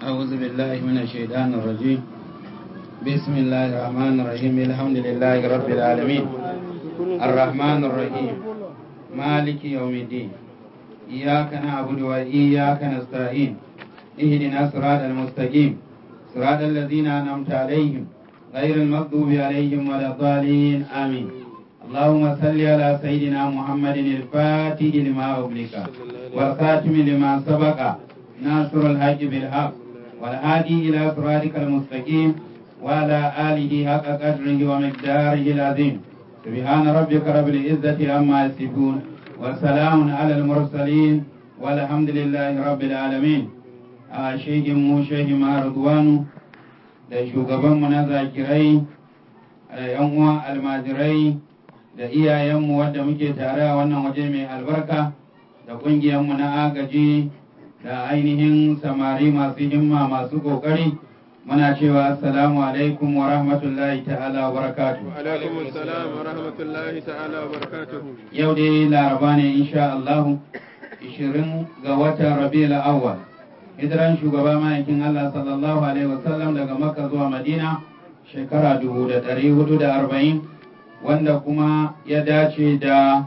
أعوذ بالله من الشيطان الرجيم بسم الله الرحمن الرحيم الحمد لله رب العالمين الرحمن الرحيم مالك يوم الدين إياك نعبد وإياك نستعين اهدنا صراط المستقيم صراط الذين أنعمت عليهم غير المغضوب عليهم ولا الضالين آمين اللهم صل على سيدنا محمد الفاتح لما أغلق والخاتم لما سبق ناصر الحق بالحق والهادي إلى صراطك المستقيم وعلى آله حق قدره ومقداره العظيم سبحان ربك رب العزة عما يصفون وسلام على المرسلين والحمد لله رب العالمين a shegin mu shehi Rudwanu da shugabanmu na zakirai da yan uwan almajirai da iyayenmu wadda muke tare a wannan waje mai albarka da ƙungiyarmu na agaji da ainihin samari masu himma masu ƙoƙari muna cewa assalamu alaikum wa rahmatullahi ta'ala wa barakatuhu alaikum assalam wa rahmatullahi ta'ala wa barakatuhu yau dai laraba ne insha Allah 20 ga watan Rabiul Awwal hijiran shugaba ma'aikin Allah sallallahu alaihi wasallam daga Makka zuwa Madina shekara 1440 wanda kuma ya dace da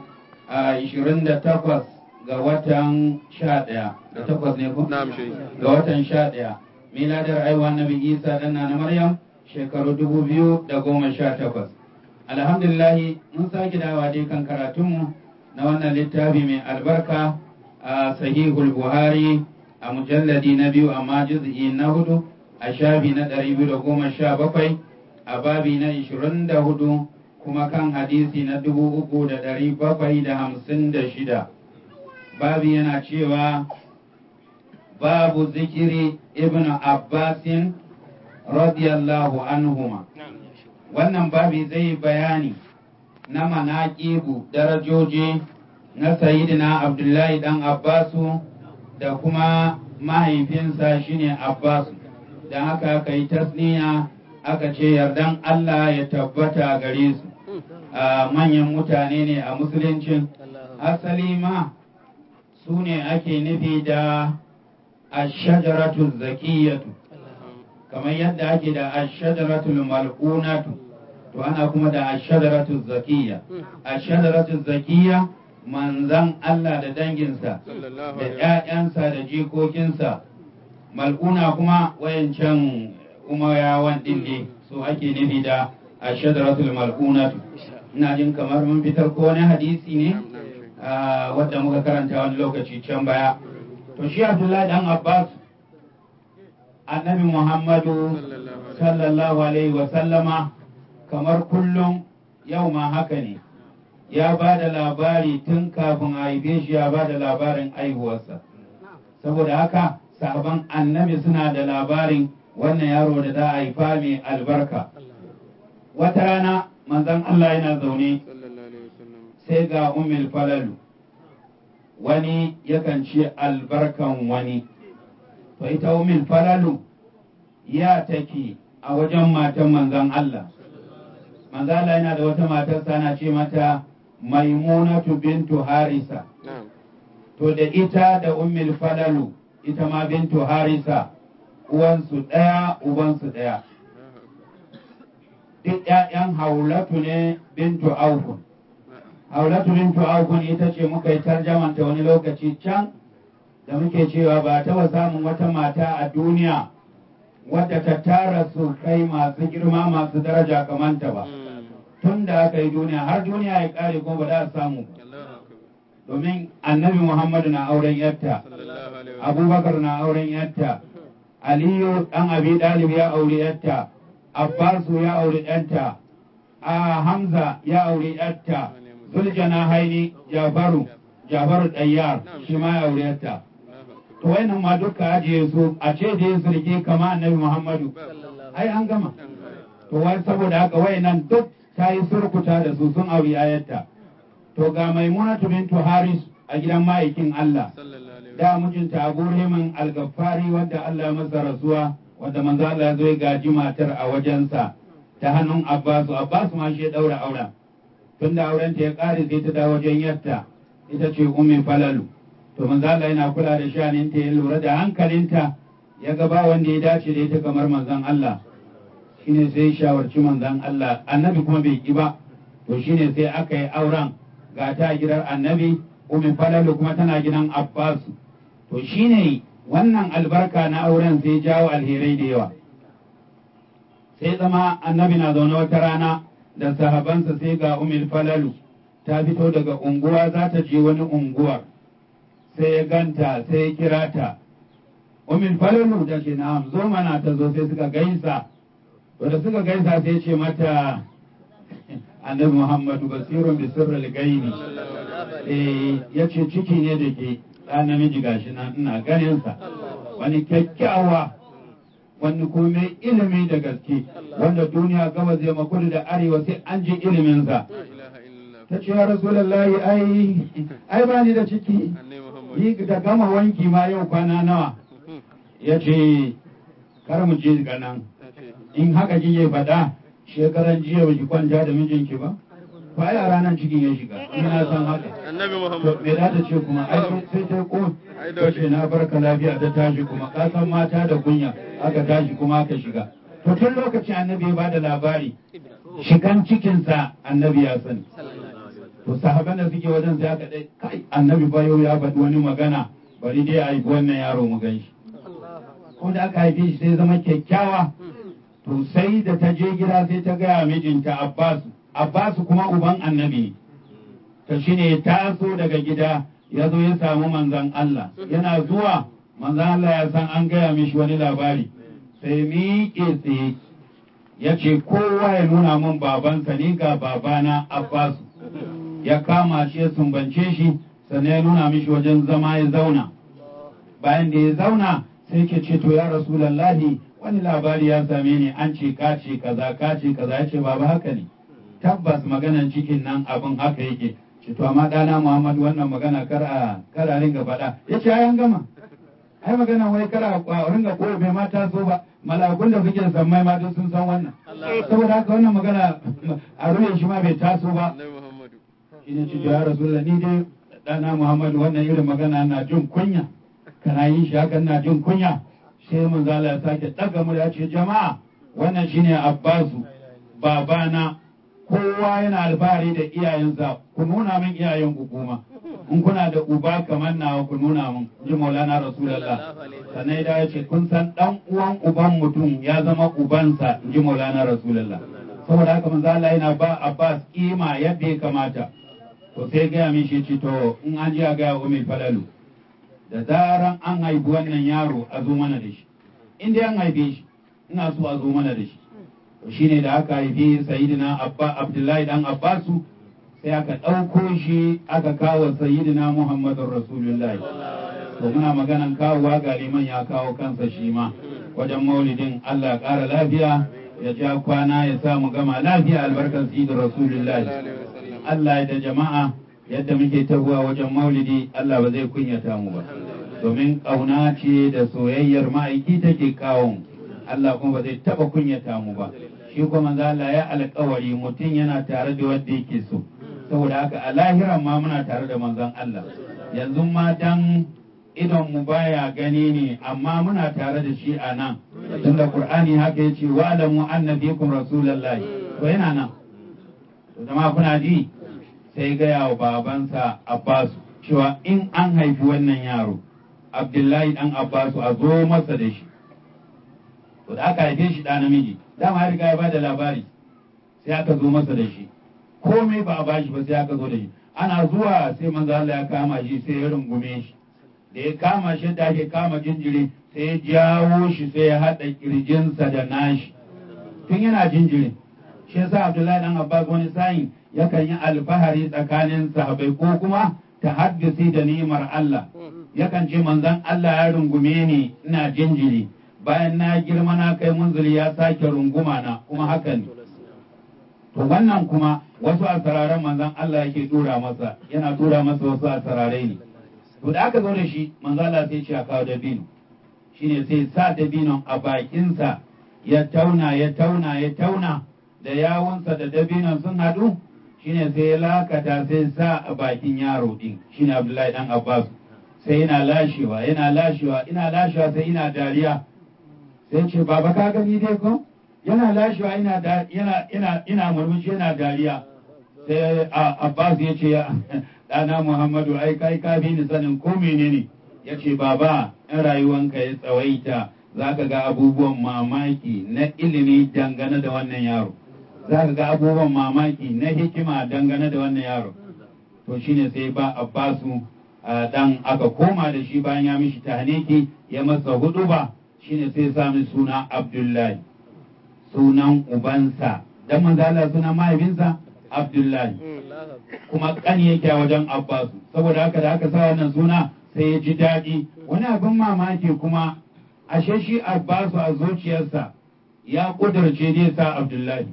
28 ga watan 11 da takwas ne ko? na'am shi ga watan 11 miladar aiwa nabi Isa dan na Maryam shekaru 2018 alhamdulillah mun sake dawa dai kan karatunmu na wannan littafi mai albarka a sahihul buhari a mujalladi na biyu amma juz'i na hudu a shafi na ɗari biyu da goma sha bakwai a babi na ishirin da hudu kuma kan hadisi na dubu uku da ɗari bakwai da hamsin da shida babi yana cewa babu zikiri ibn abbasin radiyallahu anhuma wannan babi zai bayani na manaƙibu darajoji na sayidina abdullahi dan abbasu da kuma mahaifinsa shine Abbasu da haka aka yi tasniya aka ce yardan Allah ya tabbata gare su a manyan mutane ne a musuluncin asali ma su ne ake nufi da ashajaratu zakiyatu kamar yadda ake da ashajaratu mal'unatu to ana kuma da ashajaratu zakiya ashajaratu zakiya manzan Allah da danginsa da ‘ya'yansa da jikokinsa mal'una kuma wayancan umayawan ɗin ne so ake nufi da a shadaratul mal'unatu ina jin kamar mun fitar ko wani hadisi ne wadda muka karanta wani lokaci can baya to shi abdullahi dan abbas annabi muhammadu sallallahu alaihi wasallama kamar kullum yau ma haka ne ya ba da labari tun kafin a haife shi ya ba da labarin aihuwarsa saboda haka sahaban annabi suna da labarin wannan yaro da za a haifa mai albarka wata rana manzon Allah yana zaune sai ga umil falalu wani yakan ce albarkan wani to ita umil falalu ya take a wajen matan manzon Allah manzon Allah yana da wata matarsa ana ce mata maimunatu bintu harisa to da ita da ummul falalu ita ma bintu harisa uwansu ɗaya ubansu ɗaya duk ƴaƴan haulatu ne bintu aufun haulatu bintu aufun ita ce muka yi tarjamanta wani lokaci can da muke cewa ba taɓa samun wata mata a duniya wadda ta tara su kai masu girma masu daraja kamanta ba. tun da aka yi duniya har duniya ya kare kuma ba za a samu domin annabi muhammadu na auren yatta abubakar na auren yatta aliyu dan abi dalib ya aure yatta abbasu ya aure yatta a hamza ya aure yatta zuljana haini jafaru jafaru dayyar shi ma ya aure yatta to wayannan ma duka ajiye su a ce da yin sulke kama annabi muhammadu ai an gama to wai saboda haka wayannan duk ta yi surkuta da su sun auri ayarta to ga maimunatu bintu haris a gidan ma'aikin Allah da mijinta Abu Rahman al-Gaffari wanda Allah masa rasuwa wanda manzo Allah ya zo ya gaji matar a wajensa ta hannun Abbasu Abbasu ma shi ya daura auren tunda auren ta ya kare sai ta dawo wajen yarta ita ce ummi falalu to manzo Allah yana kula da shaninta ya lura da hankalinta ya ga ba wanda ya dace da ita kamar manzon Allah shine sai ya shawarci manzon Allah annabi kuma bai ki ba to shine sai aka yi auren ga ta gidan annabi umi falalu kuma tana gidan Abbas to shine wannan albarka na auren sai jawo alherai da yawa sai zama annabi na zaune wata rana da sahabansa sai ga umil falalu ta fito daga unguwa za ta je wani unguwar sai ya ganta sai ya kira ta umil falalu da ke na zo mana ta zo sai suka gaisa to da suka gaisa sai ce mata annabi muhammadu basirun bi sirril gaini eh yace ciki ne da ke ɗa namiji gashi nan ina ganin sa wani kyakkyawa wani kuma ilimi da gaske wanda duniya gaba zai makudu da arewa sai an ji iliminsa ta ce ya rasulallahi ai ai ba ni da ciki yi da gama wanki ma yau kwana nawa ya ce kar mu je ga nan in haka kike faɗa shekaran jiya ba ki kwanta da mijinki ba ba ya ranar cikin ya shiga ina san haka annabi to muhammad me za ta ce kuma ai sai ta ko Ai, ta dole. ce na barka lafiya ta tashi kuma ka san mata da kunya aka tashi kuma aka shiga to tun lokacin annabi ya bada labari shigan cikinsa annabi ya sani to sahaban da suke wajen sai aka dai kai annabi ba yau ya faɗi wani magana bari dai a haifi wannan yaro mu gan shi ko da aka haife shi sai zama kyakkyawa to sai da ta je gida sai ta gaya mijinta Abbas Abbas kuma uban annabi ne to shine ya taso daga gida ya zo ya samu manzon Allah yana zuwa manzon Allah ya san an gaya mishi wani labari sai miƙe tsaye ya ce kowa ya nuna min babansa ni ga babana Abbas ya kama shi ya sumbance shi sannan ya nuna mishi wajen zama ya zauna bayan da ya zauna sai ke ce to ya rasulallahi wani labari ya same ni an ce ka ce kaza ka ce kaza ya ce baba haka ne tabbas maganan cikin nan abin haka yake ce to amma dana muhammadu wannan magana kar a kar a ringa faɗa ya ce ayan gama ai magana wai kar a a ringa koyo bai ma taso ba malakun da suke sammai ma duk sun san wannan saboda haka wannan magana a ruwan shi ma bai taso ba annabi muhammadu ina ce ya rasulullah ni dai dana muhammadu wannan irin magana na jin kunya kana yin shi hakan na jin kunya sai manzo Allah ya sake daga mu ya ce jama'a wannan shine abbasu babana kowa yana alfahari da iyayensa ku nuna min iyayen ku kuma in kuna da uba kamar nawa ku nuna min ji maulana rasulullah sannan ya ce kun san dan uwan uban mutum ya zama ubansa ji maulana rasulullah saboda haka manzo Allah yana ba abbas kima yadda ya kamata to sai gaya min shi ce to in an ji a gaya umar falalu da zaran an haifi wannan yaro a zo mana da shi in dai an haife shi ina so a zo mana da shi to shine da aka haifi sayyidina abba abdullahi dan abbasu sai aka ɗauko shi aka kawo sayyidina muhammadun rasulullahi to muna maganan kawowa ga liman ya kawo kansa shi ma wajen maulidin allah ya ƙara lafiya ya ja kwana ya sa mu gama lafiya albarkar sayyidin rasulullahi Allah da jama'a yadda muke tahowa wajen maulidi Allah ba zai kunyata mu ba domin ƙauna ce da soyayyar ma'aiki take kawo mu. Allah kuma ba zai taba kunyata mu ba shi kuma manzo Allah ya alƙawari mutum yana tare da wanda yake so saboda haka a lahiran ma muna tare da manzon Allah yanzu ma dan idon mu baya gani ne amma muna tare da shi a nan tunda Qur'ani haka yace wa alamu anna fikum rasulullahi to yana nan to jama'a kuna ji sai gaya wa babansa Abbas cewa in an haifi wannan yaro Abdullahi dan Abbasu a zo masa da shi to da aka haife shi ɗa namiji dama ya riga ya bada labari sai aka zo masa da shi komai ba a bashi ba sai aka zo da shi ana zuwa sai manzo Allah ya kama shi sai ya rungume shi da ya kama shi da ake kama jinjiri sai ya jawo shi sai ya haɗa kirjinsa da nashi tun yana jinjirin shi yasa Abdullahi dan Abbas wani sa'in yakan yi alfahari tsakanin sahabbai ko kuma ta haddisi da ni'imar Allah yakan ce manzon Allah ya rungume ni ina jinjiri bayan na girma na kai munzuli ya sake runguma na kuma haka ne to wannan kuma wasu asararan manzon Allah yake dura masa yana dura masa wasu asararai ne to da aka zo da shi manzon Allah sai ce a kawo dabino shine sai sa dabinon a bakinsa ya tauna ya tauna ya tauna da yawunsa da dabinon sun haɗu shine sai ya lakata sai sa a bakin yaro din shine Abdullahi dan Abbas sai yana lashewa yana lashewa ina lashewa sai ina dariya sai ce baba ka gani dai ko yana lashewa ina yana ina ina murmushi yana dariya sai Abbas ya ce ɗana Muhammadu ai kai ka bi ni sanin ko menene ya ce baba in rayuwanka ya tsawaita za ka ga abubuwan mamaki na ilimi dangane da wannan yaro za ka ga abubuwan mamaki na hikima dangane da wannan yaro to shine sai ba Abbasu dan aka koma da shi bayan ya mishi tahniki ya masa hudu ba shine sai sami suna Abdullahi sunan ubansa dan manzo Allah sunan mahaifinsa Abdullahi kuma kan yake a wajen Abbasu saboda haka da aka sa wannan suna sai ya ji daɗi wani abin mamaki kuma ashe shi Abbasu a zuciyarsa ya kudurce zai sa Abdullahi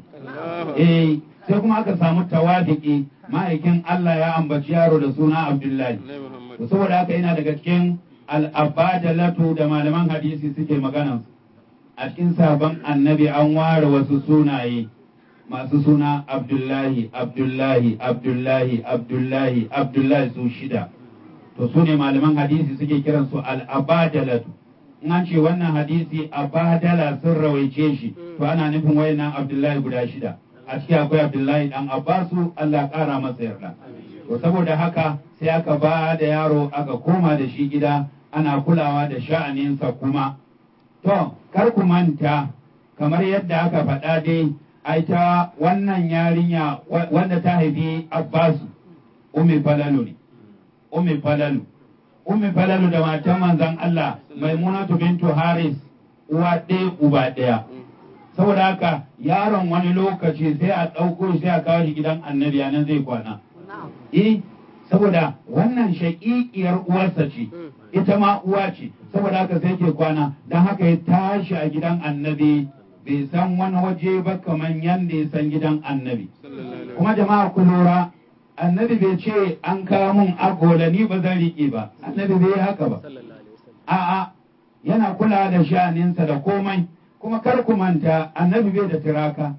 eh sai kuma aka samu tawadiki ma'aikin Allah ya ambaci yaro da suna Abdullahi saboda haka yana daga cikin al'abadalatu da malaman hadisi suke magana a cikin sabon annabi an ware wasu sunaye masu suna Abdullahi Abdullahi Abdullahi Abdullahi Abdullahi su shida to su ne malaman hadisi suke kiransu al'abadalatu in an ce wannan hadisi abadala sun rawaice shi to ana nufin wayannan Abdullahi guda shida a ciki akwai Abdullahi dan Abbasu Allah ƙara masa yarda to saboda haka sai aka ba da yaro aka koma da shi gida ana kulawa da sha'aninsa kuma to kar ku manta kamar yadda aka faɗa dai ai ta wannan yarinya wanda ta haifi Abbasu Ummi Falalu ne Ummi Falalu Ummi Falalu da matan manzon Allah Maimunatu bintu Haris uwa ɗaya uba ɗaya saboda haka yaron wani lokaci sai a ɗauko sai a kawo shi gidan annabi nan zai kwana eh saboda wannan shaƙiƙiyar uwarsa ce ita ma uwa ce saboda haka sai ke kwana don haka ya tashi a gidan annabi bai san wani waje ba kamar yadda ya san gidan annabi kuma jama'a ku lura annabi bai ce an kawo mun agola ni ba zan riƙe ba annabi bai haka ba a'a yana kula da sha'aninsa da komai kuma kar ku manta annabi bai da tiraka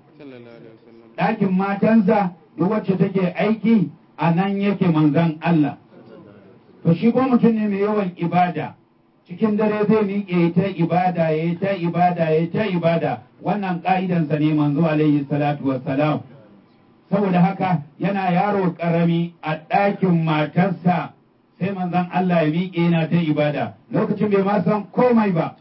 ɗakin matansa duk wacce take aiki a nan yake manzan Allah to shi ko mutum ne mai yawan ibada cikin dare zai miƙe ta ibada ya ta ibada ya ta ibada wannan ƙa'idansa ne manzo alaihi salatu wassalam saboda haka yana yaro ƙarami a ɗakin matarsa sai manzan Allah ya miƙe yana ta ibada lokacin bai ma san komai ba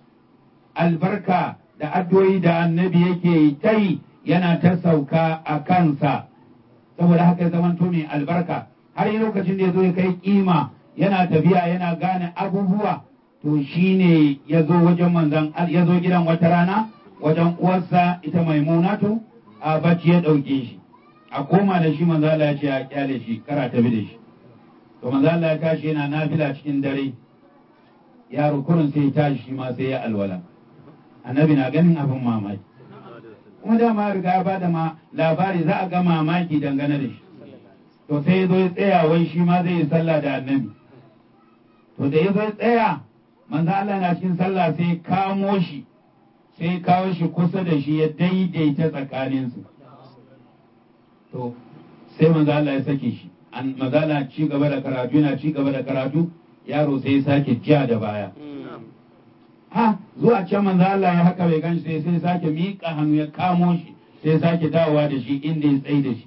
albarka da addu'o'i da annabi yake ta yi yana ta sauka a kansa saboda haka ya zamanto mai albarka har yi lokacin da ya zo ya kai kima yana tafiya yana gane abubuwa to shine ya zo wajen manzan ya zo gidan wata rana wajen uwarsa ita maimunatu a bacci ya ɗauke shi a koma da shi manzo Allah ya ce a kyale shi kara tafi da shi to manzo Allah ya tashi yana nafila cikin dare yaro kurun sai ya tashi shi ma sai ya alwala annabi na ganin abin mamaki kuma dama riga ya bada ma labari za a ga mamaki dangane da shi to sai ya zo ya tsaya wai shi ma zai yi sallah da annabi to da ya zo ya tsaya manzo Allah na cikin sallah sai kamo shi sai kawo shi kusa da shi ya daidaita tsakaninsu to sai manzo Allah ya sake shi an manzo Allah ci gaba da karatu yana ci gaba da karatu yaro sai ya sake jiya da baya ha zuwa can manzo Allah ya haka bai ganshi sai sai sake miƙa hannu ya kamo shi sai sake dawowa da shi inda ya tsaye da shi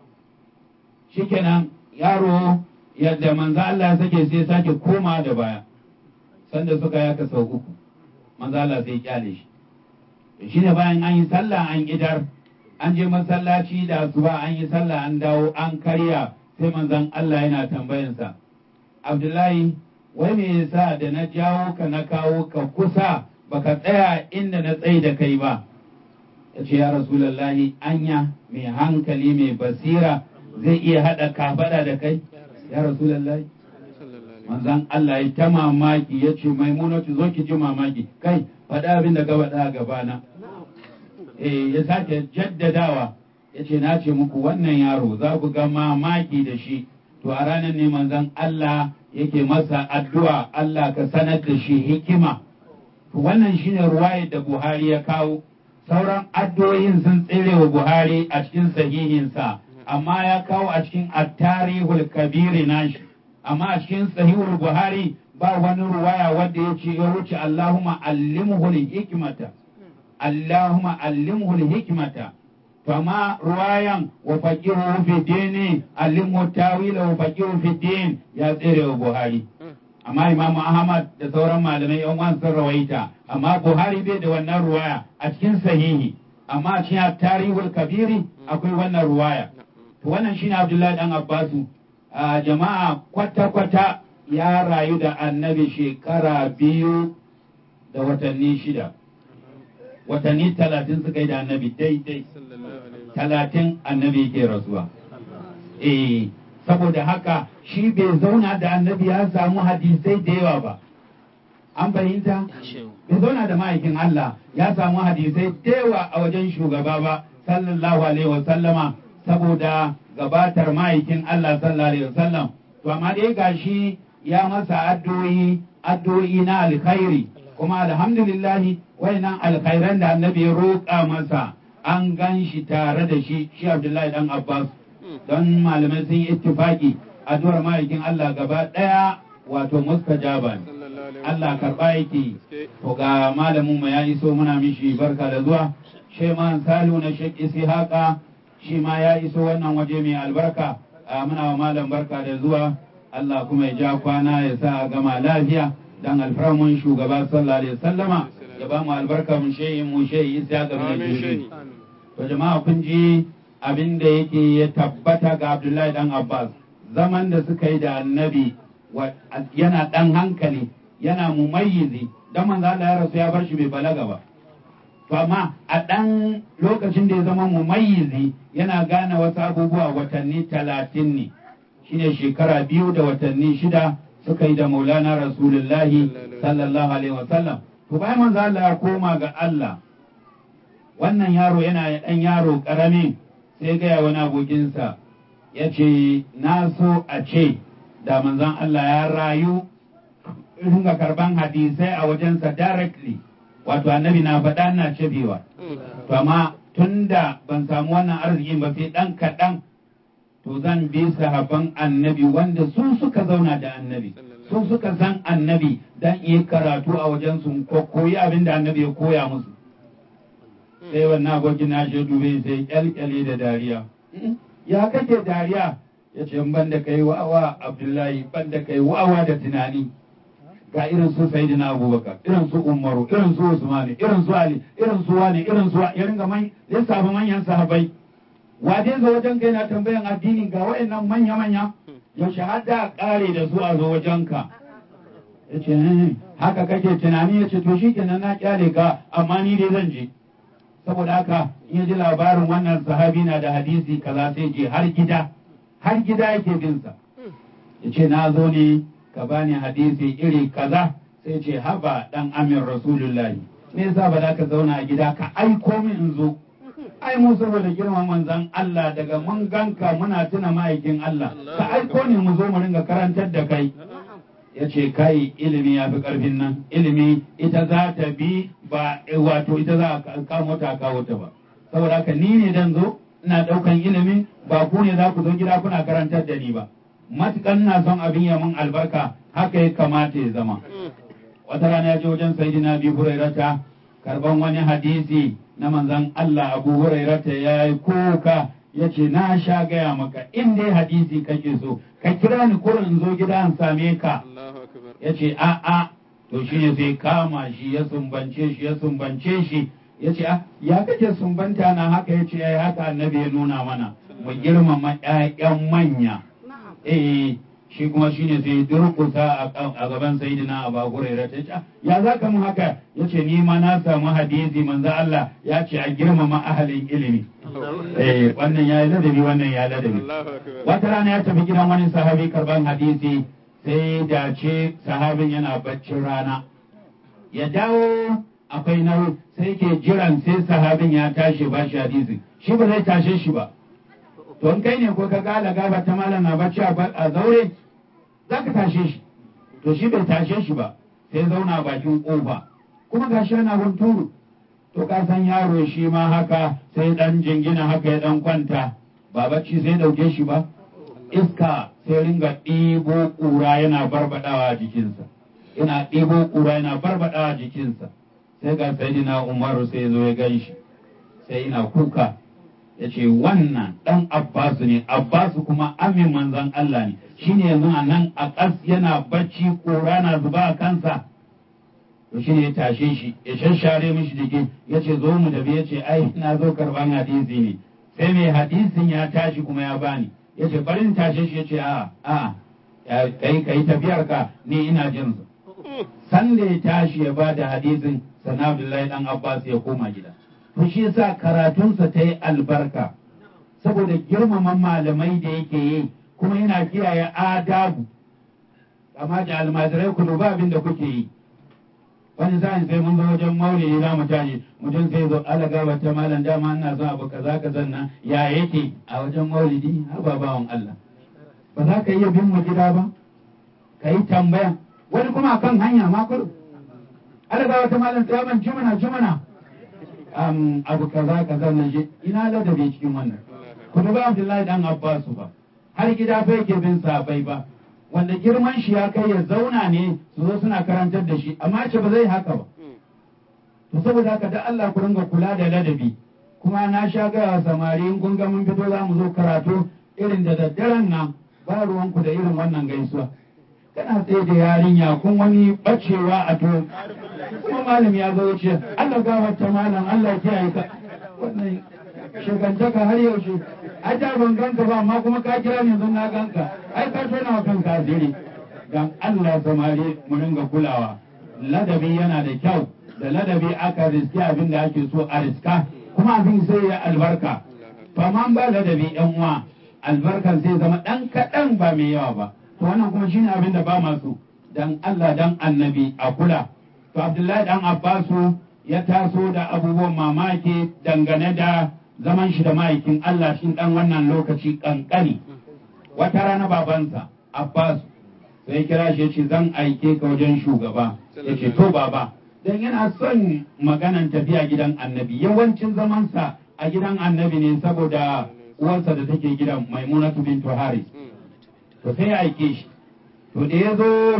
shikenan yaro yadda manzo Allah ya sake sai sake koma da baya sanda suka yaka sau uku manzo Allah sai ya kyale shi shine bayan an yi sallah an idar an je masallaci da asuba an yi sallah an dawo an karya sai manzon Allah yana tambayansa Abdullahi wai me yasa da na jawo ka na kawo ka kusa baka tsaya inda na tsaye da kai ba ya ce ya rasulallahi anya mai hankali mai basira zai iya haɗa kafada da kai ya rasulallahi manzan Allah ya ta mamaki ya ce maimunatu zo ki ji mamaki kai faɗa abin da ka faɗa a gabana eh ya sake jaddadawa ya ce na ce muku wannan yaro za ku ga mamaki da shi to a ranar ne manzan Allah yake masa addu'a Allah ka sanar da shi hikima to wannan shine ruwayar da Buhari ya kawo sauran addu'o'in sun tsere wa Buhari a cikin sahihinsa amma ya kawo a cikin at-tarihul kabiri nashi amma a cikin sahihul Buhari ba wani ruwaya wanda ya ce ya wuce Allahumma allimhu hikmata Allahumma allimhu hikmata to amma ruwayan wa faqihu fi dini allimhu tawila wa faqihu fi din ya tsere wa Buhari amma Imam Ahmad da sauran malamai yan uwan sun rawaita amma Buhari bai da wannan ruwaya a cikin sahihi amma a cikin tarihul kabiri akwai wannan ruwaya to wannan shine Abdullahi dan Abbasu a jama'a kwata-kwata ya rayu da annabi shekara biyu da watanni shida watanni talatin suka yi da annabi daidai talatin annabi ke rasuwa eh saboda haka shi bai zauna da annabi ya samu hadisai da yawa ba an fahimta bai zauna da ma'aikin Allah ya samu hadisai da yawa a wajen shugaba ba sallallahu alaihi wasallama saboda gabatar ma'aikin Allah sallallahu alaihi wasallam to amma dai gashi ya masa addu'o'i addu'o'i na alkhairi kuma alhamdulillah wayannan alkhairan da annabi ya roƙa masa an gan shi tare da shi shi Abdullahi dan Abbas don malamai sun yi ittifaki addu'ar ma'aikin Allah gaba daya wato mustajaba ne Allah karba yake to ga malamin mu ya iso muna mishi barka da zuwa Sheman Salu na Sheikh Ishaqa shi ma ya iso wannan waje mai albarka muna wa malam barka da zuwa Allah kuma ya ja kwana ya sa a gama lafiya dan alfarmun shugaba sallallahu alaihi wasallama ya ba mu albarka mu shehi mu shehi isa ga bin to jama'a kun ji abin da yake ya tabbata ga Abdullahi dan Abbas zaman da suka yi da annabi yana dan hankali yana mumayyizi dan manzo Allah ya rasu ya bar shi bai balaga ba to amma a ɗan lokacin da ya zama mumayyizi yana gane wasu abubuwa watanni talatin ne shine shekara biyu da watanni shida suka yi da maulana rasulullahi sallallahu alaihi wasallam to bayan manzo Allah ya koma ga Allah wannan yaro yana ɗan yaro ƙarami sai gaya wani abokinsa ya ce na so a ce da manzon Allah ya rayu ringa karban hadisai a wajensa directly wato annabi na faɗa na cebewa to amma tunda ban samu wannan arzikin ba sai ɗan kaɗan to zan bi sahabban annabi wanda su suka zauna da annabi su suka san annabi dan yi karatu a wajen su ko koyi abin da annabi ya koya musu sai wannan abokin na shi dube sai kyalkyale da dariya ya kake dariya ya ce ban da kai wa'awa abdullahi ban da kai wa'awa da tunani ga irin su sayyidina abubakar irin su umaru irin su usmani irin su ali irin su wani irin su ya ringa man lissafa manyan sahabbai waje zo wajen kai na tambayan addini ga wayannan manya manya yaushe har da kare da su a zo wajen ka yace haka kake tunani yace to shikenan na kyale ka amma ni dai zan je saboda haka in ji labarin wannan sahabi na da hadisi kaza sai je har gida har gida yake bin sa yace na zo ne ka bani hadisi iri kaza sai ce haba dan amin rasulullahi me yasa ba za ka zauna a gida ka aiko min in zo ai mu saboda girman manzon Allah daga mun ganka muna tuna ma'aikin Allah ka aiko ne mu zo mu ringa karantar da kai ya ce kai ilimi ya fi karfin nan ilimi ita za ta bi ba wato ita za a kamo ta kawo ta ba saboda haka ni ne dan zo ina daukan ilimi ba ku ne za ku zo gida kuna karantar da ni ba matukan na son abin ya mun albarka haka ya kamata ya zama wata rana ya je wajen sayidina bi hurairata karban wani hadisi na manzon Allah abu hurairata ya yi kuka ya ce na sha gaya maka in dai hadisi kake so ka kira ni kurin in zo gida in same ka ya ce a a to shi ne sai kama shi ya sumbance shi ya sumbance shi ya ce ya kake sumbanta na haka ya ce ya haka annabi ya nuna mana mu girmama 'ya'yan manya eh shi kuma shine sai durkusa a gaban sayidina Abu Hurairah ta ce ya zaka mun haka yace ni ma na samu hadisi manzo Allah ya ce a girmama ahalin ilimi eh wannan ya ladabi wannan ya ladabi wata rana ya tafi gidan wani sahabi karban hadisi sai dace sahabin yana baccin rana ya dawo akwai nauyi sai ke jiran sai sahabin ya tashi ba shi hadisi shi ba zai tashe shi ba to in kai ne ko ka gala gaba ta malam na bacci a zaure za ka tashe shi to shi bai tashe shi ba sai zauna bakin kofa kuma ga shi ana hunturu to ka san yaro shi ma haka sai dan jingina haka ya dan kwanta ba bacci sai dauke shi ba iska sai ringa ɗibo ƙura yana barbadawa a jikinsa yana ɗebo ƙura yana barbaɗa a jikinsa sai ga sayidina umaru sai ya zo ya gan shi sai yana kuka ya ce wannan ɗan abbasu ne abbasu kuma amin manzan Allah ne shine yanzu a nan a ƙas yana bacci ƙura na zuba a kansa to shine ya tashe shi ya shashare mishi jiki ya ce zo mu tafi ya ce ai na zo karban hadisi ne sai mai hadisin ya tashi kuma ya bani ya ce bari in tashe shi ya ce a a kai kai tafiyar ka ni ina jin su san da ya tashi ya bada hadisin sana Abdullahi dan Abbas ya koma gida to shi yasa karatunsa ta yi albarka saboda girmama malamai da yake yi kuma yana kiyaye adabu amma da almajirai ku duba abin da kuke yi wani sa'in sai mun zo wajen maulidi za mu tashi mutum sai zo ala gaba ta malam dama ina son abu kaza kaza nan ya yake a wajen maulidi har ba bawan Allah ba za ka iya bin mu gida ba ka yi tambaya wani kuma kan hanya ma kudu ala gaba ta malam sai ban jimana jimana um, abu kaza kaza nan shi ina ladabi cikin wannan ku duba Abdullahi dan Abbasu ba har gida fa yake bin sabai ba wanda girman shi ya kai ya zauna ne su zo suna karantar da shi amma ce ba zai haka ba to saboda haka da Allah ku ringa kula da ladabi kuma na sha gaya samari in kun ga mun fito za mu zo karatu irin da daddaren nan ba ruwanku da irin wannan gaisuwa kana tsaye da yarinya kun wani bacewa a to kuma malam ya zo ce Allah gafarta malam Allah ya kiyaye ka wannan shekantaka har yaushe ai da ban ganka ba amma kuma ka kira ni yanzu na ganka ai ka tona wa kanka asiri dan Allah samari mu ringa kulawa ladabi yana da kyau da ladabi aka riski abin da ake so a riska kuma abin sai ya albarka to amma ba ladabi yan uwa albarkan sai zama dan kaɗan ba mai yawa ba to wannan kuma shine abin da ba masu dan Allah dan annabi a kula to Abdullahi dan Abbasu ya taso da abubuwan mamaki dangane da zaman shi da ma'aikin Allah shi dan wannan lokaci kankani wata rana babansa Abbas sai kira shi ce zan aike ka wajen shugaba ya ce to baba dan yana son maganan tafiya gidan annabi yawancin zamansa a gidan annabi ne saboda uwarsa da take gidan maimunatu bintu haris to sai ya aike shi to da ya zo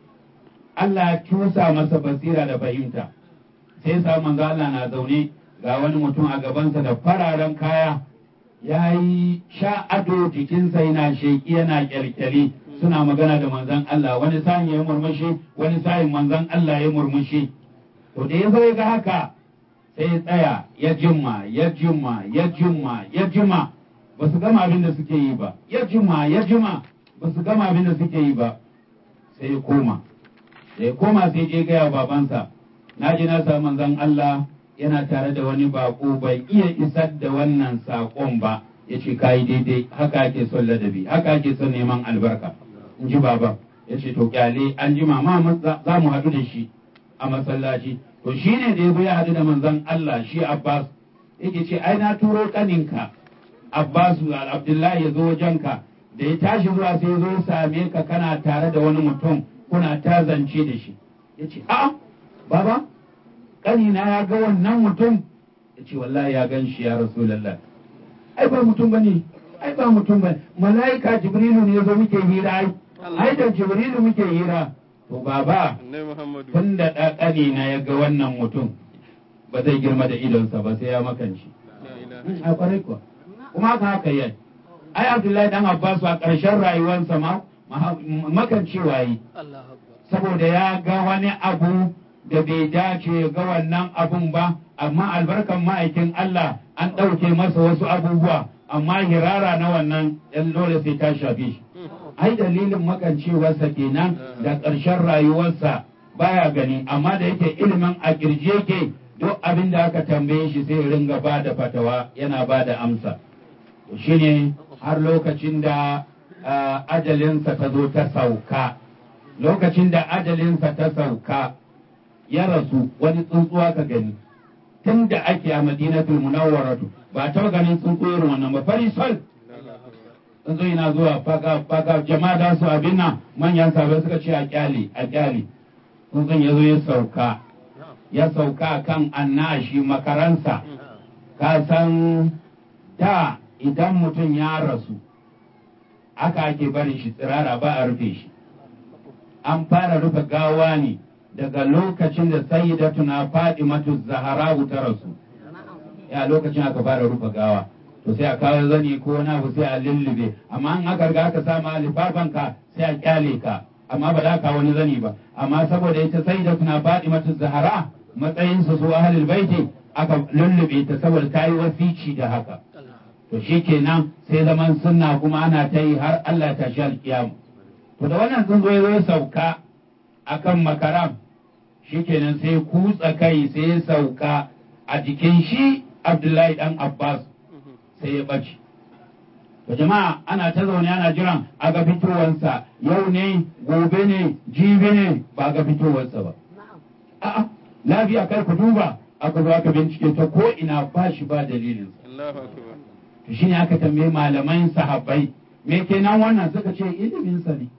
Allah ya cusa masa basira da fahimta sai sa manzo Allah na zaune ga wani mutum a gabansa da fararen kaya ya yi sha ado jikinsa yana sheƙi yana kyalkyali suna magana da manzon Allah wani sa'in ya murmushi wani sa'in manzon Allah ya murmushi to da ya zo ya ga haka sai ya tsaya ya jimma ya jimma ya jimma ya jimma ba su gama abin da suke yi ba ya jimma ya jimma ba su gama abin da suke yi ba sai ya koma da ya koma sai je gaya babansa na ji na samu manzon Allah yana tare da wani bako bai iya isar da wannan saƙon ba ya ce kayi daidai haka ake son ladabi haka ake son neman albarka in ji baban ya ce to kyale an ji mama za mu haɗu da shi a masallaci to shi ne da ya zo ya haɗu da manzon Allah shi Abbas yake ce ai na turo kaninka Abbasu Abdullahi ya zo wajenka da ya tashi zuwa sai ya zo ya same ka kana tare da wani mutum kuna ta zance da shi ya ce a'a baba kanina ya ga wannan mutum ya ce wallahi ya gan shi ya rasulallah ai ba mutum bane ai ba mutum bane mala'ika jibrilu ne zo muke hira ai ai da jibrilu muke hira to baba tun da ɗaɗani na ya ga wannan mutum ba zai girma da idonsa ba sai ya makanci a kwarai kuwa kuma haka haka yi ai abdullahi dan abbas a ƙarshen rayuwarsa ma makancewa yi saboda ya ga wani abu da bai dace ga wannan abun ba amma albarkan ma'aikin Allah an ɗauke masa wasu abubuwa amma hirara na wannan ɗan dole sai ta shafe shi ai dalilin makancewarsa kenan da ƙarshen rayuwarsa baya gani amma da yake ilimin a kirje yake duk abin da aka tambaye shi sai ringa ba da fatawa yana ba da amsa shine har lokacin da ajalinsa ta zo ta sauka lokacin da ajalinsa ta sauka ya rasu wani tsuntsuwa ka gani tun da ake a madinatul munawwaratu ba ta ganin tsuntsu irin wannan ba fari sol tsuntsu yana zuwa faga faga jama'a da su abin nan manyan sabai suka ce a kyale a kyale tsuntsun ya zo ya sauka ya sauka kan annashi makaransa ka san da idan mutum ya rasu aka ake barin shi tsirara ba a rufe shi an fara rufe gawa ne daga lokacin da sayyidatuna Fatimatu Zahra ta rasu ya lokacin aka fara rufe gawa to sai a kawo zani ko wani abu sai a lullube amma an aka riga aka sama lifafan ka sai a kyale ka amma ba za ka wani zani ba amma saboda ita sayyidatuna Fatimatu Zahra matsayin su su ahlul baiti aka lullube ta saboda ta yi wasici da haka to shikenan sai zaman sunna kuma ana ta yi har Allah ta shi alkiyama to da wannan sun zo ya sauka akan makaram shikenan sai kutsa kai sai ya sauka a jikin shi Abdullahi dan Abbas sai ya ɓace. To jama'a ana ta zaune ana jiran a ga fitowarsa yau ne gobe ne jibi ne ba ga fitowarsa ba. A'a lafiya kar ku duba aka zo aka bincike ta ko ina ba shi ba dalilin. Allahu akbar. To shine aka tambaye malaman sahabbai me kenan wannan suka ce iliminsa ne.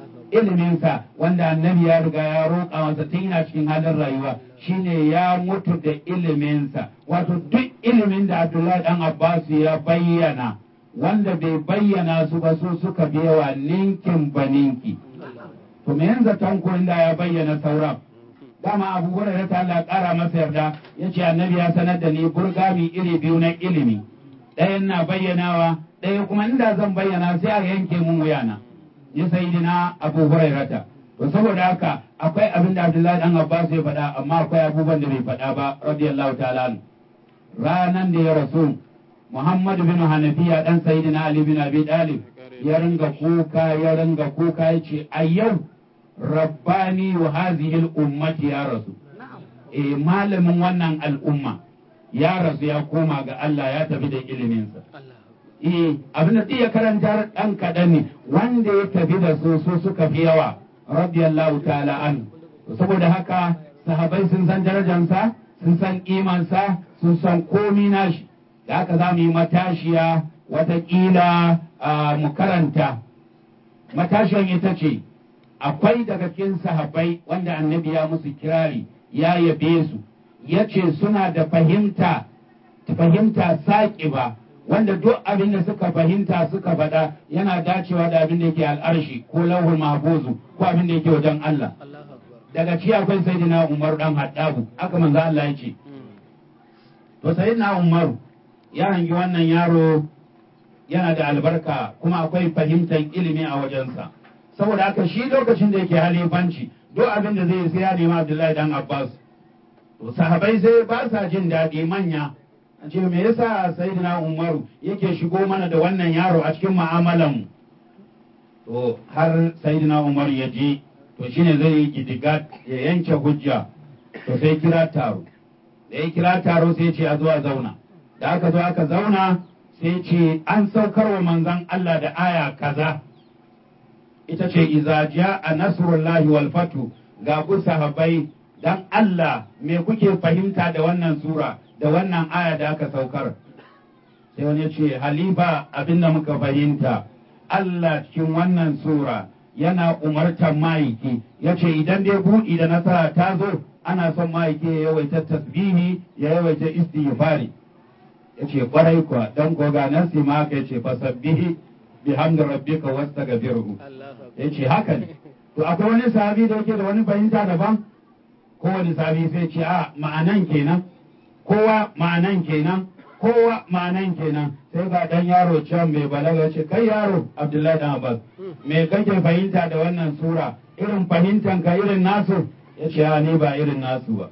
iliminsa wanda annabi ya riga ya roƙa masa tun yana cikin halin rayuwa shine ya mutu da iliminsa wato duk ilimin da Abdullahi dan Abbas ya bayyana wanda bai bayyana su ba su suka biyawa ninkin baninki to me yanzu tanko da ya bayyana sauran dama Abu Hurairah ta Allah ƙara masa yarda yace annabi ya sanar da ni burgami iri biyu na ilimi ɗayan na bayyanawa ɗaya kuma inda zan bayyana sai a yanke mun wuyana ya sayidina abu hurairata to saboda haka akwai abin da abdullahi dan abbas ya faɗa amma akwai abubuwan da bai faɗa ba radiyallahu ta'ala anhu ranan da ya rasu muhammad bin hanafiya dan sayidina ali bin abi talib ya ringa kuka ya ringa kuka yace a yau rabbani wa hadhihi ummati ya rasu eh malamin wannan al'umma ya rasu ya koma ga Allah ya tafi da iliminsa eh abin da ya karanta ɗan kaɗan ne wanda ya tafi da su su suka fi yawa radiyallahu ta'ala an saboda haka sahabai sun san darajansa sun san imansa sun san komi nashi da haka za mu yi matashiya watakila mu karanta matashiyan ita ce akwai daga cikin sahabai wanda annabi ya musu kirari ya yabe su ya ce suna da fahimta fahimta saƙi ba wanda duk abin da suka fahimta suka faɗa yana dacewa da abin da yake al'arshi ko lauhul mahfuzu ko abin da yake wajen Allah daga ci akwai sayyidina Umar dan Haddabu aka manzo Allah ya ce to sayyidina Umar ya hangi wannan yaro yana da albarka kuma akwai fahimtar ilimi a wajensa saboda haka shi lokacin da yake halifanci duk abin da zai sai ya nemi Abdullahi dan Abbas to sahabai sai ba sa jin daɗi manya a ce me yasa sayyidina umaru yake shigo mana da wannan yaro a cikin mu'amalan to har sayyidina umaru ya je to shine zai yi gidigat ya yanke hujja to sai kira taro da ya kira taro sai ce a zo a zauna da aka zo aka zauna sai ce an saukar wa manzon Allah da aya kaza ita ce iza a nasrullahi wal fatu ga ku sahabbai dan Allah me kuke fahimta da wannan sura da wannan aya da aka saukar sai wani ya ce halifa abinda muka fahimta Allah cikin wannan sura yana umartar ma'aiki ya ce idan dai buɗi da nasara ta zo ana son ma'aiki ya yawaita tasbihi ya yawaita istighfari ya ce kwarai kuwa dan goga nan si ma ya ce fasabbihi bihamdi rabbika wastaghfirhu ya ce haka ne to akwai wani sahabi da yake da wani fahimta daban kowane sahabi sai ce a ma'anan kenan kowa ma'anan kenan kowa ma'anan kenan sai ga dan yaro can mai balaga ce kai yaro abdullahi dan abbas me kake fahimta da wannan sura irin fahimtan ka irin nasu ya ce a ni ba irin nasu ba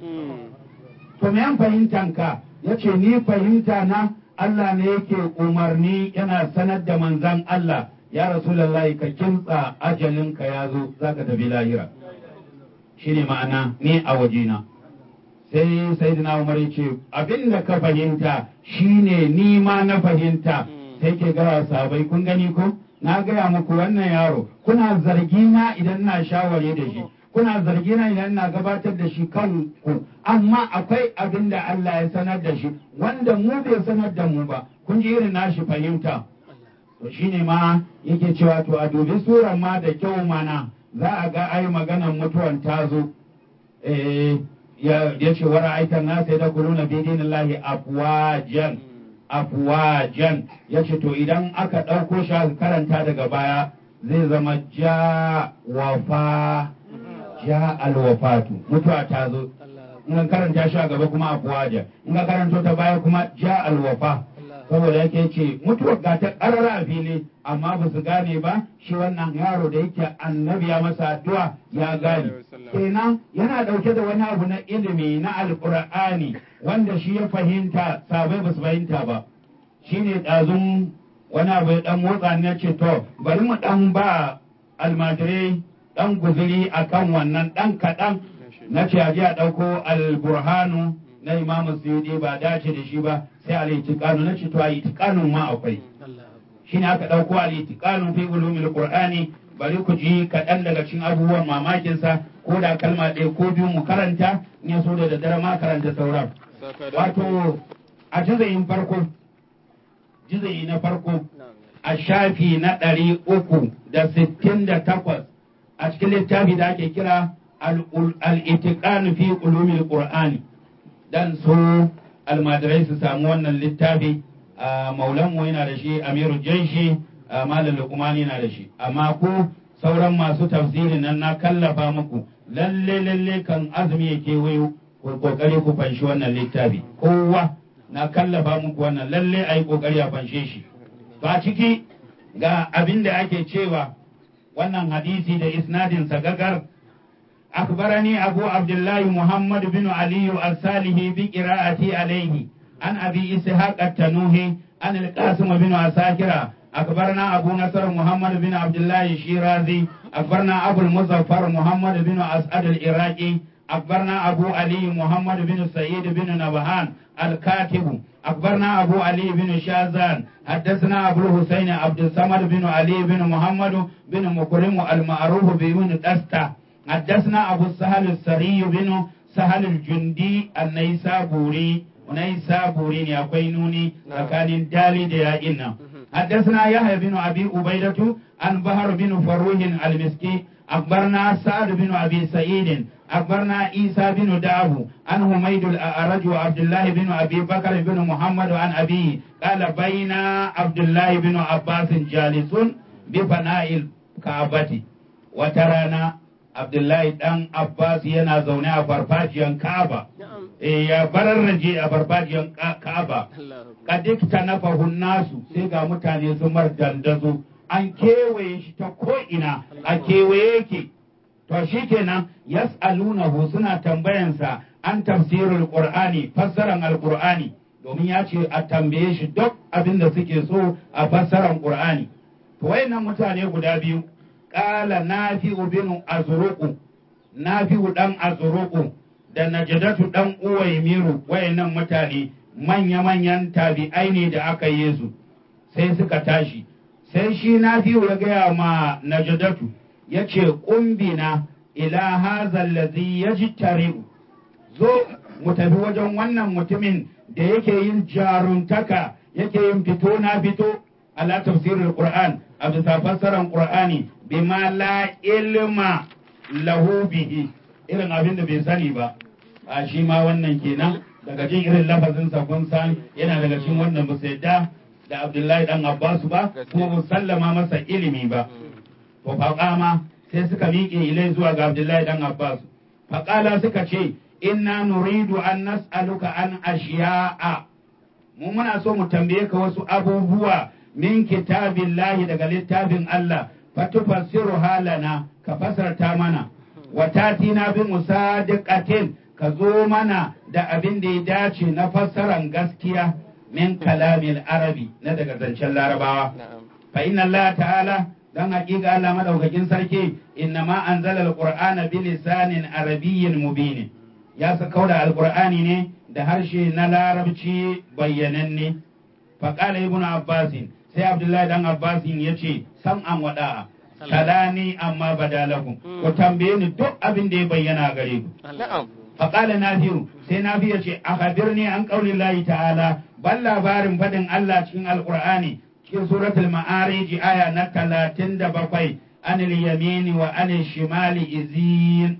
to me yan fahimtan ka ya ce ni fahimta na Allah ne yake umarni yana sanar da manzan Allah ya rasulullahi ka kintsa ajalinka ya zo zaka tafi lahira shine ma'ana ni a wajena sai sayyidina umar ya ce abin da ka fahimta shine ni ma na fahimta sai ke gara sabai kun gani ko na gaya muku wannan yaro kuna zargi na idan na shawari da shi kuna zargi na idan na gabatar da shi kan ku amma akwai abin da Allah ya sanar da shi wanda mu bai sanar da mu ba kun ji irin nashi fahimta to shine ma yake cewa to a dubi suran ma da kyau mana za a ga ai maganan mutuwan ta zo eh ya ce wa ra'aitan nasa ya dakulu na bidin Allah afwajan afwajan ya ce to idan aka ɗauko shi aka karanta daga baya zai zama ja wafa ja alwafatu mutuwa ta zo in ka karanta shi a gaba kuma afwaja in ka karanto ta baya kuma ja alwafa saboda yake ce mutuwar ga ta karara a fili amma ba su gane ba shi wannan yaro da yake annabi ya masa addu'a ya gane kenan yana dauke da wani abu na ilimi na alqur'ani wanda shi ya fahimta sabai ba su fahimta ba shine ɗazun wani abu ya dan motsa ne ce to bari mu dan ba almajirai dan guzuri akan wannan dan kaɗan na ce aje a ɗauko alburhanu na imamu suyudi ba dace da shi ba sai al-itiqanu na ce to a itiqanun ma akwai shine aka ɗauko al-itiqanu fi ulumil qur'ani bari ku ji kaɗan daga cikin abubuwan mamakin sa ko da kalma ɗaya ko biyu mu karanta in ya so da daddare ma karanta sauran wato a jizayin farko jizayi na farko a shafi na ɗari uku da sittin da takwas a cikin littafi da ake kira al-itiqan fi ulumil qur'ani dan so almadirai su samu wannan littafi maulan mu yana da shi amiru jaishi malam luqmani yana da shi amma ku sauran masu tafsirin nan na kallafa muku lalle lalle kan azumi yake wayo ku kokari ku fanshi wannan littafi kowa na kallafa muku wannan lalle ayi kokari a fanshe shi to a ciki ga abin da ake cewa wannan hadisi da isnadin sa gagar أخبرني أبو عبد الله محمد بن علي الصالح بقراءتي عليه عن أبي إسحاق التنوهي عن القاسم بن عساكرة أخبرنا أبو نصر محمد بن عبد الله الشيرازي أخبرنا أبو المظفر محمد بن أسعد العراقي أخبرنا أبو علي محمد بن سعيد بن نبهان الكاتب أخبرنا أبو علي بن شازان حدثنا أبو الحسين عبد الصمد بن علي بن محمد بن مكرم المعروف بن دسته حدثنا أبو السهل السري بن سهل الجندي النيسابوري ونيسابوري يقينوني فكان دالي ديائنا حدثنا يحيى بن أبي عبيدة عن بهر بن فروه المسكي أخبرنا سعد بن أبي سعيد أخبرنا عيسى بن داو عن حميد الأعرج وعبد الله بن أبي بكر بن محمد عن أبيه قال بين عبد الله بن عباس جالس بفناء الكعبة وترانا Abdullahi ɗan Abbas yana zaune a farfajiyan Ka'aba. E ya bararraje a farfajiyan Ka'aba. Kadikta na fahun nasu sai ga mutane su mar dandazo. An kewaye shi ta ko'ina a kewaye yake. To shi kenan yas'alunahu suna tambayansa an tafsirul Qur'ani fassaran Al-Qur'ani domin ya ce a tambaye shi duk abin da suke so a fassaran Qur'ani. To wayannan mutane guda biyu ƙala nafi'u bin azruqu nafi'u dan azruqu da najdatu dan uwaimiru wayannan mutane manya-manyan tabi'ai ne da aka yi su sai suka tashi sai shi nafi'u ya gaya ma najdatu ya ce ƙumbina ila haza allazi yajtari'u zo mu tafi wajen wannan mutumin da yake yin jaruntaka yake yin fito na fito ala tafsirul qur'an a bisa fassarar qur'ani bima la ilma lahu bihi irin abin da bai sani ba a shi ma wannan kenan daga jin irin lafazin sa kun san yana daga cikin wannan ba sai da da Abdullahi dan Abbas ba kuma ba sallama masa ilimi ba to faqama sai suka miƙe ilai zuwa ga Abdullahi dan Abbas faqala suka ce inna nuridu an nas'aluka an ashiya'a mu muna so mu tambaye ka wasu abubuwa min kitabillahi daga littafin Allah fatufassiru halana ka fasarta mana wa tatina bi musadiqatin ka zo mana da abin da ya dace na fassaran gaskiya min kalamil arabi na daga zancen larabawa fa inna Allah ta'ala dan hakika Allah madaukakin sarki inna ma anzala alqur'ana bi lisanin arabiyyin mubin ya saka da alqur'ani ne da harshe na larabci bayyananne fa qala ibnu abbasin sai abdullahi dan abbasin ya ce sam an wada'a kalani amma badalakum ku tambaye ni duk abin da ya bayyana gare ku faqala nafi'u sai nafi ya ce akhbirni an qauli llahi ta'ala bal labarin fadin Allah cikin alqur'ani cikin suratul ma'arij aya na 37 anil yamini wa anil shimali izin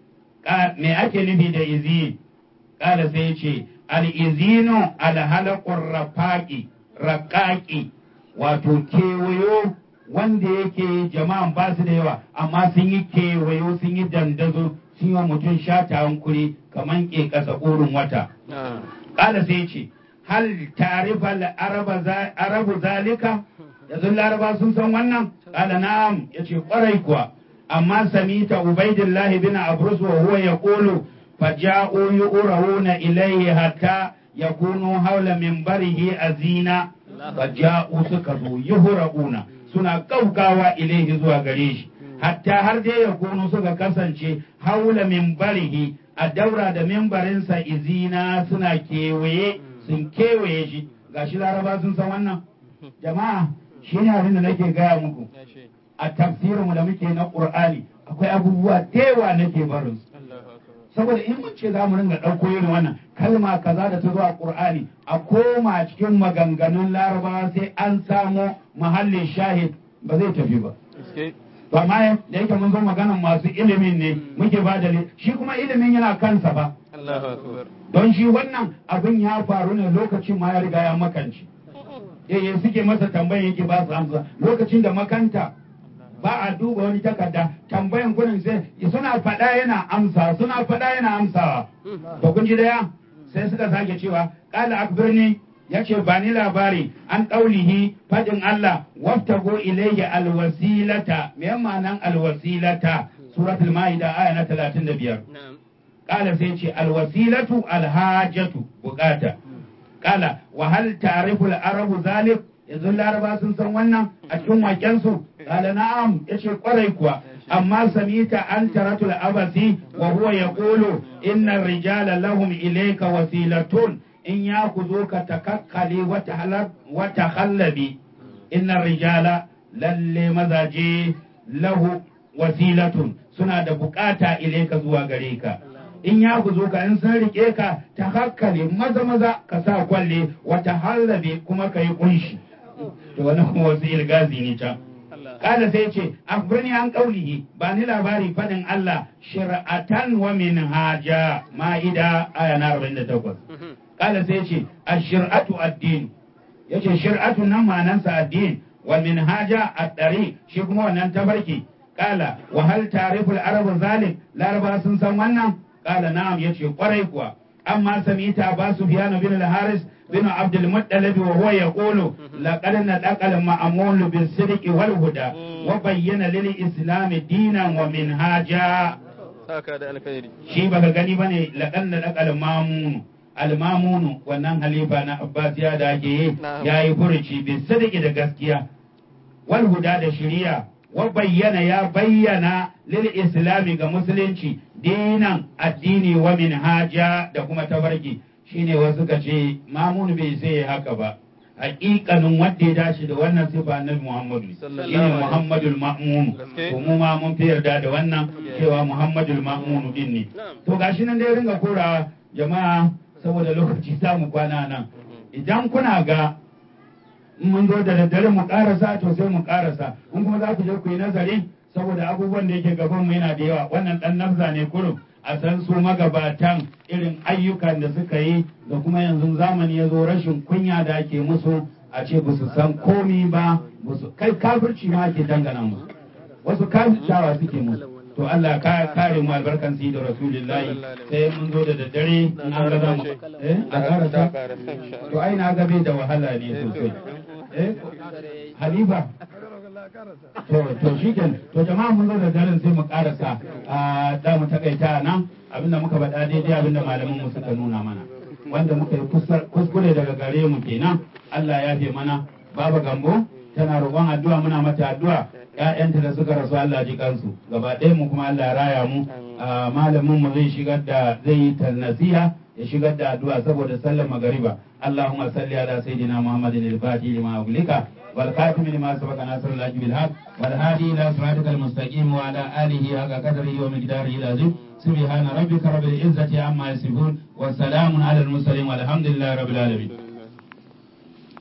me ake nufi da izin kala sai ya ce al izinu al halaqur rafaqi raqaqi wato kewayo wanda yake jama'an ba su da yawa amma sun yi kewayo sun yi dandazo sun yi wa mutum shata hankuri kamar ke kasa ƙorin wata ƙala sai ce hal tarifa arabu zalika yanzu laraba sun san wannan ƙala na'am ya ce ƙwarai kuwa amma samita ubaidillahi bin abrus wa huwa yaqulu faja'u yu'rawuna ilayhi hatta yakunu hawla minbarihi azina faja'u suka zo yuhra'una suna kaukawa ilaihi zuwa gare shi hatta har dai ya kunu suka kasance haula minbarihi a daura da mimbarinsa izina suna kewaye sun kewaye shi gashi laraba sun san wannan jama'a shi ne abin da nake gaya muku a tafsirinmu da muke na ƙur'ani akwai abubuwa da yawa nake barin su saboda in mun ce za mu ringa ɗauko irin wannan kalma kaza da ta zo a ƙur'ani a koma cikin maganganun larabawa sai an samo mahallin shahid ba zai tafi ba to amma da yake mun zo maganan masu ilimin ne muke ba da shi kuma ilimin yana kansa ba don shi wannan abin ya faru ne lokacin ma ya riga ya makanci yayye suke masa tambaya yake ba su amsa lokacin da makanta ba a duba wani takarda tambayan kunin sai suna faɗa yana amsa suna faɗa yana amsawa to kun ji daya sai suka sake cewa qala akbirni yace ba ni labari an ɗaulihi fadin Allah waftago ilayhi alwasilata me ma'anan alwasilata suratul maida aya na 35 qala sai ce alwasilatu alhajatu bukata qala wa hal ta'rifu al-arabu zalik yanzu laraba sun san wannan a cikin wakensu qala na'am yace kwarai kuwa amma samita an taratul abasi wa huwa yaqulu inna ar-rijala lahum ilayka wasilatun in ya ku zo ka takakkale wata hallabi inna rijala lalle mazaje lahu wasilatun suna da bukata ilaika zuwa gare ka in ya ku zo ka in sun rike ka ta hakkale maza maza ka sa kwalle wata hallabi kuma ka yi kunshi to wani kuma wasu ilgazi ne can Kala sai ce, Akbirni an ƙaulihi, ba ni labari faɗin Allah, shir'atan wa min haja ma'ida aya na 48. Kala sai ce, a shir'atu addini, ya ce shir'atu nan manansa addini, wa min haja a ɗari, shi kuma wannan tabarki. Kala, wa hal tariful arabu zalik, laraba sun san wannan? Kala na'am ya ce ƙwarai kuwa. أما سميت أبا سفيان بن الحارث بن عبد المطلب وهو يقول لقد نطق المأمون بالصدق والهدى وبين للإسلام دينا ومنهاجا shi baka gani bane laqad nadaqa al-mamun al-mamun wannan halifa na Abbasiya da ake yi yayi furuci bi sadiki da gaskiya wal huda da shari'a wa bayyana ya bayyana lil islami ga musulunci dinan addini wa minhaja da kuma tabarki shine wasu ka ce mamun bai sai haka ba hakikanin wanda ya dace da wannan sifa annabi Muhammadu shine Muhammadul Ma'mun to mu ma mun fi yarda da wannan cewa Muhammadul Ma'mun din ne to gashi nan dai ringa kora jama'a saboda lokaci za mu kwana nan idan kuna ga mun zo da daddare mu karasa to sai mu karasa in kuma za ku je ku yi nazari saboda abubuwan da yake gaban mu yana da yawa wannan dan nafza ne kurum a san su magabatan irin ayyukan da suka yi da kuma yanzu zamani ya zo rashin kunya da ake musu a ce ba su san komi ba kai kafirci ma ake dangana musu wasu kafirtawa suke musu to Allah ka kare mu albarkan sai da rasulullahi sai mun zo da daddare in an ga zamu eh a karasa to ai na ga bai da wahala ne sosai eh halifa to to shikenan to jama'a mun zo da daren sai mu karasa a da mu takaita nan abinda muka faɗa daidai abinda malaman mu suka nuna mana wanda muka yi kuskure daga gare mu kenan Allah ya fi mana baba gambo tana roƙon addu'a muna mata addu'a ƴaƴanta da suka rasu Allah ji kansu gaba ɗaya mu kuma Allah ya raya mu malamin mu zai shigar da zai yi nasiha ya shigar da addu'a saboda sallar magariba Allahumma salli ala sayyidina Muhammadin al-Fatih lima uglika والخاتم لما سبق ناصر الله بالحق والهادي الى صراطك المستقيم وعلى اله حق قدره ومقداره العظيم سبحان ربك رب العزه عما يصفون والسلام على المرسلين والحمد لله رب العالمين